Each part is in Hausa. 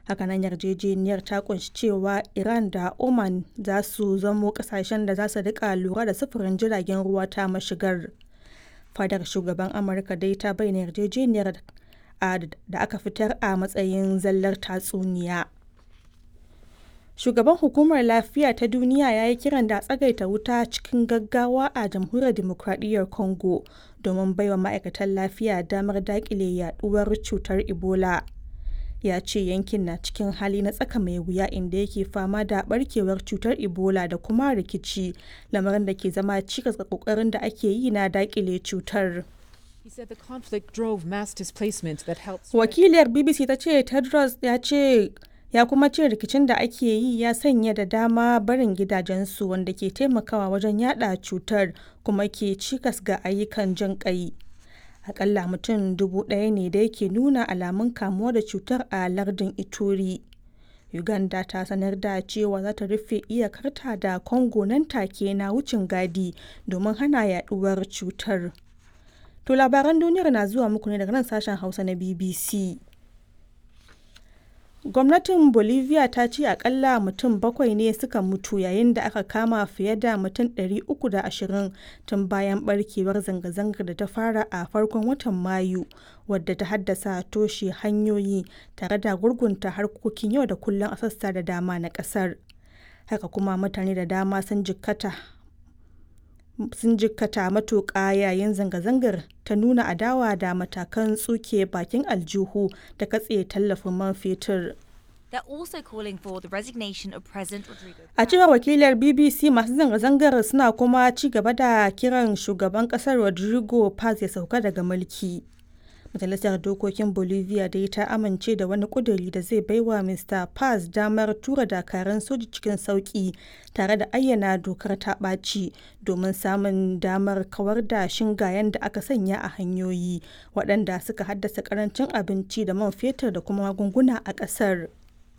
hakanan yarjejeniyar ta kunshi cewa iran da oman za su zamo kasashen da za su rika lura da sufurin jiragen ruwa ta mashigar fadar shugaban amurka dai ta bayyana yarjejeniyar da aka fitar a matsayin zallar tatsuniya shugaban hukumar lafiya ta duniya ya yi kiran da tsagaita wuta cikin gaggawa a jamhuriyar demokradiyyar congo domin baiwa ma'aikatan lafiya damar dakile yaduwar cutar ebola ya ce yankin na cikin hali na tsaka mai wuya inda yake fama da barkewar cutar ebola da kuma rikici lamarin da ke zama cikas ga kokarin da ake yi na dakile cutar wakiliyar bbc ta ce tedros ya ce ya kuma ce rikicin da ake yi ya sanya da dama barin gidajensu wanda ke taimakawa wajen yada cutar kuma ke cikas ga ayyukan jin kai akalla mutum dubu ɗaya ne da yake nuna alamun kamuwa da cutar a lardin ituri uganda ta sanar da cewa za ta rufe iyakarta da congo nan take na wucin gadi domin hana yaduwar cutar to labaran duniyar na zuwa muku ne daga nan sashen hausa na bbc gwamnatin bolivia ta ce akalla mutum bakwai ne suka mutu yayin da aka kama fiye da mutum 320 tun bayan barkewar zanga-zangar da ta fara a farkon watan mayu wadda ta haddasa toshe hanyoyi tare da gurgunta harkokin yau da kullum a sassa da dama na kasar haka kuma mutane da dama sun jikkata sun jikkata matuƙa yayin zanga-zangar ta nuna adawa da matakan tsuke bakin aljihu da katse tallafin man fetur. A cewar wakilar BBC masu zanga-zangar suna kuma ci gaba da kiran shugaban kasar Rodrigo Paz ya sauka daga mulki. Majalisar Dokokin Bolivia dai ta amince da wani kuduri da zai baiwa Mr. Paz damar tura dakaran soji cikin sauki tare da ayyana dokar ta ɓaci domin samun damar kawar da shingayen da aka sanya a hanyoyi waɗanda suka haddasa karancin abinci da man fetur da kuma magunguna a ƙasar.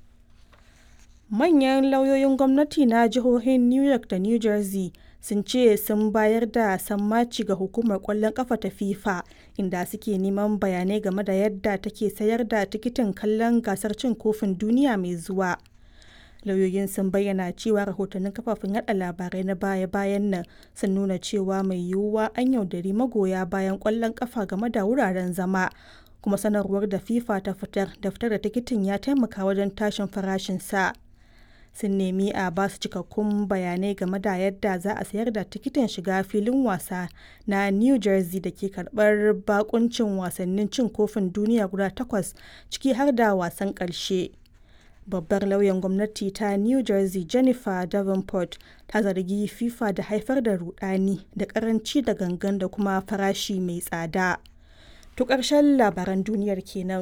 Manyan lauyoyin gwamnati na jihohin New York da New Jersey sun ce sun bayar da sammaci ga hukumar kwallon kafa ta FIFA inda suke neman bayanai game da yadda take sayar da tikitin kallon gasar cin kofin duniya mai zuwa. Lauyoyin sun bayyana cewa rahotannin kafafen yada labarai na baya-bayan nan sun nuna cewa mai yiwuwa an yaudari magoya bayan kwallon kafa game da wuraren zama. kuma sanarwar da FIFA ta fitar da fitar da tikitin ya taimaka wajen tashin farashin sa. sun nemi a ba su cikakkun bayanai game da yadda za a sayar da tikitin shiga filin wasa na new jersey da ke karbar bakuncin wasannin cin kofin duniya guda takwas ciki har da wasan karshe babbar lauyan gwamnati ta new jersey jennifer davenport ta zargi fifa da haifar da rudani da karanci da gangan da kuma farashi mai tsada to ƙarshen labaran duniyar kenan.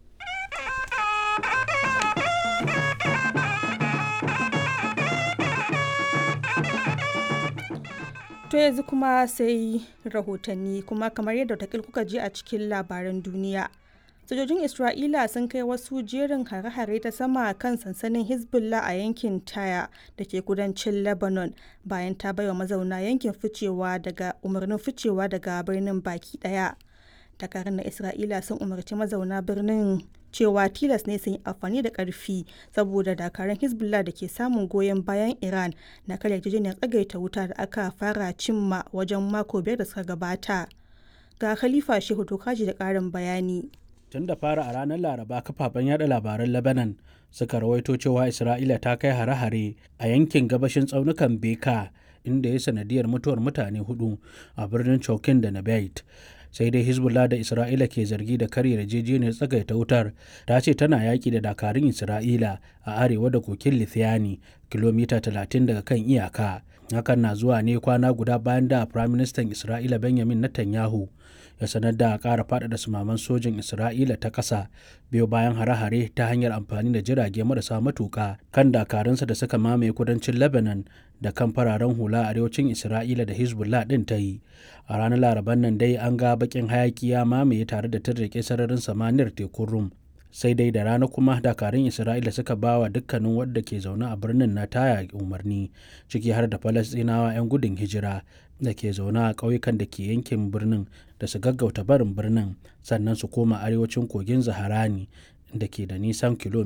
To yanzu kuma sai rahotanni kuma kamar yadda takil kuka ji a cikin labaran duniya. Sojojin Isra'ila sun kai wasu jerin hare-hare ta sama kan sansanin Hezbollah a yankin Taya da ke kudancin Lebanon bayan ta baiwa mazauna yankin ficewa daga umarnin ficewa daga birnin baki daya. Dakarun na Isra'ila sun umarci mazauna birnin cewa tilas ne sun yi amfani da karfi saboda dakarun hezbollah da ke samun goyon bayan iran na karya yarjejeniyar tsagaita wuta da aka fara cimma wajen mako biyar da suka gabata ga khalifa shehu tokaji da karin bayani tun da fara a ranar laraba kafafen yada labaran lebanon suka rawaito cewa isra'ila ta kai hare-hare a yankin gabashin tsaunukan beka inda ya sanadiyar mutuwar mutane hudu a birnin chokin da nabait sai dai hezbollah da isra'ila ke zargi da karya yarjejeniyar tsagaita wutar ta ce tana yaki da dakarun isra'ila a arewa da kokin lithiani kilomita 30 daga kan iyaka hakan na zuwa ne kwana guda bayan da firaministan isra'ila benjamin netanyahu ya sanar da ƙara faɗaɗa sumaman sojin isra'ila ta ƙasa biyo bayan hare-hare ta hanyar amfani da jirage marasa matuƙa kan dakarunsa da suka mamaye kudancin lebanon da kan fararen hula a arewacin isra'ila da hezbollah ɗin ta yi a ranar laraban nan dai an ga bakin hayaki ya mamaye tare da tarrike sararin samaniyar tekun rum sai dai da rana kuma dakarun isra'ila suka ba wa dukkanin wadda ke zaune a birnin na taya umarni ciki har da falastinawa 'yan gudun hijira da ke zaune a ƙauyukan da ke yankin birnin da su gaggauta barin birnin sannan su koma arewacin kogin zaharani da ke da nisan kilomita